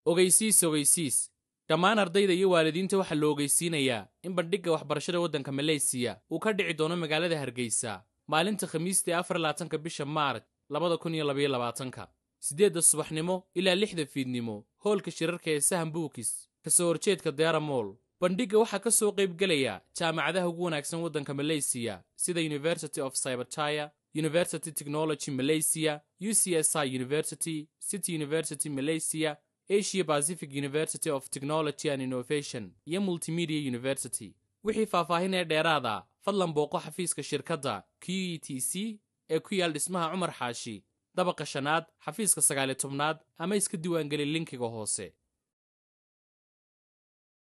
ogeysiis ogeysiis dhammaan ardayda iyo waalidiinta waxaa la ogeysiinayaa in bandhigga waxbarashada waddanka maleysiya uu ka dhici doono magaalada hargeysa maalinta khamiista ee afar labaatanka bisha maarch labada kun iyo labaiyo labaatanka siddeedda subaxnimo ilaa lixda fiidnimo hoolka shirarka ee sahan buukis ka soo horjeedka deara moll bandhigga waxaa ka soo qaybgelaya jaamacadaha ugu wanaagsan waddanka maleysiya sida university of cybertire university technology malaysia u c s i university city university malaysia asia pacific university of technology and innovation iyo multimedia university wixii faahfaahin ee dheeraada fadlan booqo xafiiska shirkadda q e t c ee ku yaal dhismaha cumar xaashi dabaqa shanaad xafiiska sagaaliyo tobnaad ama iska diiwaangeli linkiga hoose